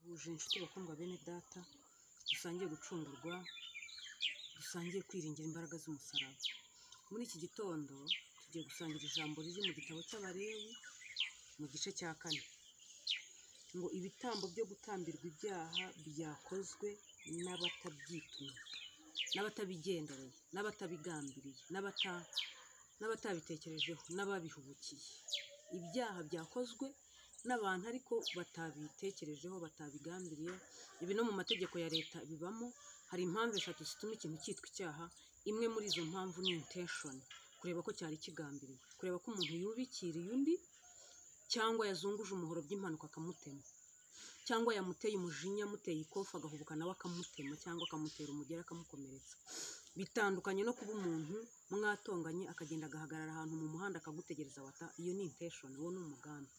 duhuje inshuti bakundwa bene data, dusangiye gucungurwa, dusangiye kwiringira imbaraga z'umusaraba. Muri iki gitondo tugiye gusangira ijambo riri mu gitabo cy'Abalewi mu gice cya kane, ngo ibitambo byo gutambirwa ibyaha byakozwe n'abatabyitumye, n'abatabigendereye, n'abatabigambiriye, n'abata n'abatabitekerejeho, n'ababihubukiye. Ibyaha byakozwe n'abantu ariko batabitekerejeho, batabigambiriye. Ibi no mu mategeko ya leta bibamo. Hari impamvu eshatu zituma ikintu cyitwa icyaha. Imwe muri izo mpamvu ni intention, kureba ko cyari kigambiriwe, kureba ko umuntu yubikiriye undi cyangwa yazunguje umuhoro by'impanuka akamutema, cyangwa yamuteye umujinya amuteye ikofe agahubuka nawe akamutema cyangwa akamutera umugeri akamukomeretsa. Bitandukanye no kuba umuntu mwatonganye akagenda agahagarara ahantu mu muhanda akagutegereza wata, iyo ni intention, uwo ni umugambi.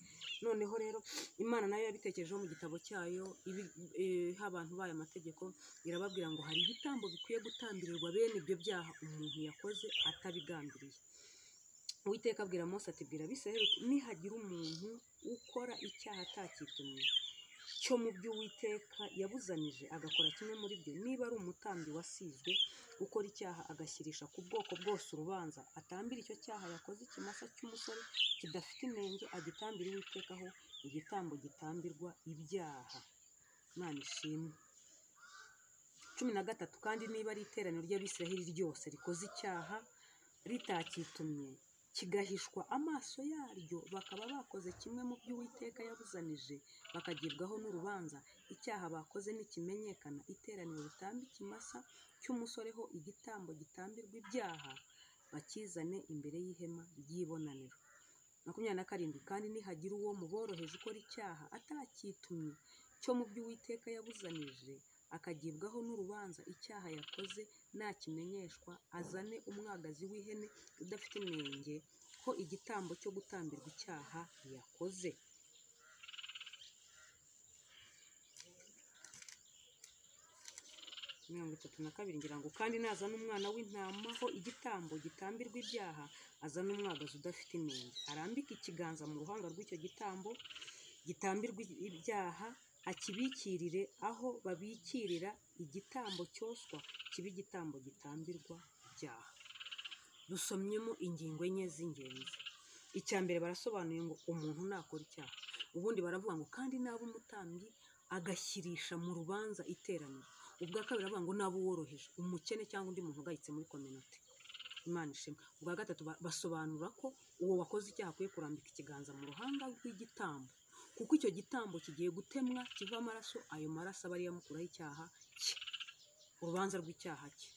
Noneho rero Imana nayo yabitekerejeho mu gitabo cyayo iha abantu bayo amategeko, irababwira ngo hari ibitambo bikwiye gutambirirwa bene ibyo byaha umuntu yakoze atabigambiriye. Uwiteka abwira Mose ati bwira Abisirayeli uti nihagira umuntu ukora icyaha atakitumye cyo mu byo Uwiteka yabuzanije agakora kimwe muri byo, niba ari umutambyi wasizwe ukora icyaha agashyirisha ku bwoko bwose urubanza, atambire icyo cyaha yakoze ikimasa cy'umusore kidafite inenge, agitambire Uwiteka ho igitambo gitambirwa ibyaha. Imana ishimwe. cumi na gatatu kandi niba ari iteraniro ry'Abisirayeli ryose rikoze icyaha ritakitumye kigahishwa amaso yaryo, bakaba bakoze kimwe mu byo Uwiteka yabuzanije, bakagibwaho n'urubanza, icyaha bakoze nikimenyekana, iteraniro ritambe ikimasa cy'umusore ho igitambo gitambirwa ibyaha, bakizane imbere y'ihema ry'ibonaniro. makumyabiri na karindwi kandi nihagira uwo mu boroheje ukora icyaha atakitumye cyo mu byo Uwiteka yabuzanije akagibwaho n'urubanza, icyaha yakoze nakimenyeshwa, azane umwagazi w'ihene udafite inenge ho igitambo cyo gutambirwa icyaha yakoze. mirongo itatu na kabiri ngira ngo kandi nazana umwana w'intama ho igitambo gitambirwa ibyaha, azane umwagazi udafite inenge, arambike ikiganza mu ruhanga rw'icyo gitambo gitambirwa ibyaha, akibikirire aho babikirira igitambo cyoswa kibe igitambo gitambirwa ibyaha. Dusomyemo ingingo enye z'ingenzi. Icya mbere barasobanuye ngo umuntu nakora icyaha, ubundi baravuga ngo kandi naba umutambyi agashyirisha mu rubanza iteraniro, ubwa kabiri baravuga ngo naba uworoheje, umukene cyangwa undi muntu ugayitse muri kominote. Imana ishimwe. Ubwa gatatu basobanura ko uwo wakoze icyaha akwiye kurambika ikiganza mu ruhanga rw'igitambo, kuko icyo gitambo kigiye gutemwa kivaho amaraso, ayo maraso aba ariyo amukuraho icyaha cye, urubanza rw'icyaha cye.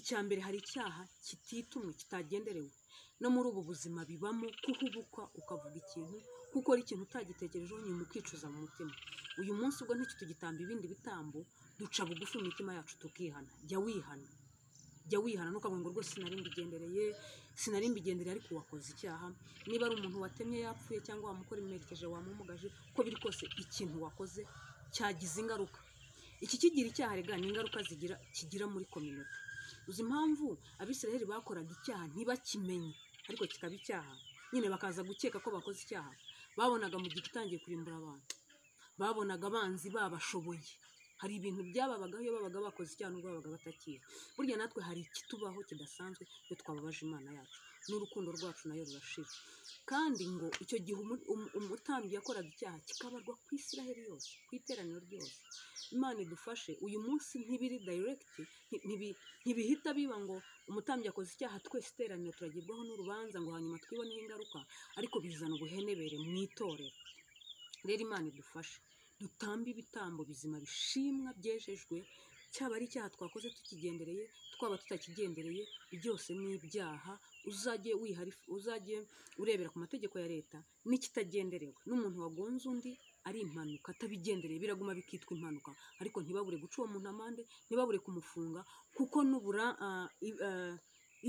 Icya mbere hari icyaha kititumwe, kitagenderewe. No muri ubu buzima bibamo kuhubukwa ukavuga ikintu, gukora ikintu utagitekerejeho, nyuma ukicuza mu mutima. Uyu munsi ubwo ntitugitamba ibindi bitambo, duca bugufi mu mitima yacu tukihana. Jya wihana, jya wihana ntukavuge ngo rwose sinari mbigendereye, sinari mbigendereye ariko wakoze icyaha, niba ari umuntu watemye yapfuye cyangwa wamukomerekeje wamumugaje, uko biri kose ikintu wakoze cyagize ingaruka. Iki kigira icyaha rega ni ingaruka zigira kigira muri kominote. Uzi impamvu Abisirayeli bakoraga icyaha ntibakimenye ariko kikaba icyaha, nyine bakaza gukeka ko bakoze icyaha, babonaga mu gihe utangiye kurimbura abantu, babonaga abanzi babashoboye, hari ibintu byababagaho iyo babaga bakoze icyaha n'ubwo babaga batakizi. Burya natwe hari ikitubaho kidasanzwe iyo twababaje Imana yacu, n'urukundo rwacu nayo rurashira. Kandi ngo icyo gihe umutambyi yakoraga icyaha kikabarwa ku Isiraheli yose, ku iteraniro ryose. Imana idufashe, uyu munsi ntibiri direct, ntibihita biba ngo umutambyi yakoze icyaha twese iteraniro turagibwaho n'urubanza ngo hanyuma twiboneho ingaruka, ariko bizana ubuhenebere mu itorero. Rero Imana idufashe dutambe ibitambo bizima bishimwa byejejwe, cyaba ari icyaha twakoze tukigendereye, twaba tutakigendereye, byose ni ibyaha. Uzajye wihari, uzajye urebera ku mategeko ya leta n'ikitagenderewe, n'umuntu wagonze undi ari impanuka atabigendereye biraguma bikitwa impanuka, ariko ntibabure guca uwo muntu amande, ntibabure kumufunga, kuko nubura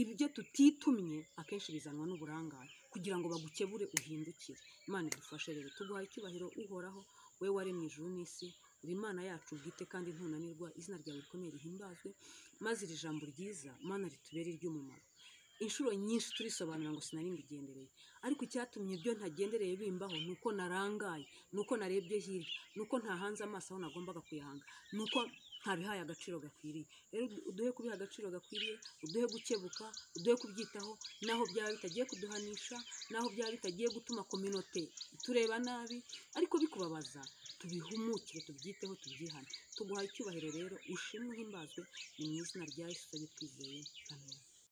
ibyo tutitumye akenshi bizanwa n'uburangare, kugira ngo bagukebure uhindukire. Imana idufashe rero, tuguhaye icyubahiro uhoraho, we waremye ijuru n'isi, uri Imana yacu bwite kandi ntunanirwa, izina ryawe rikomeye rihimbazwe, maze iri jambo ryiza Mana ritubere iry'umumaro. inshuro nyinshi turisobanura ngo sinarimbigendereye ariko icyatumye ibyo ntagendereye bimbaho ni uko narangaye ni uko narebye hirya ni uko ntahanze amaso aho nagombaga kuyahanga ni uko ntabihaye agaciro gakwiriye rero uduhe kubiha agaciro gakwiriye uduhe gukebuka uduhe kubyitaho n'aho byaba bitagiye kuduhanisha n'aho byaba bitagiye gutuma kominote itureba nabi ariko bikubabaza tubihumukire tubyiteho tubyihane tuguhaye icyubahiro rero ushimwe uhimbazwe ni mu izina rya yesu twizeye amen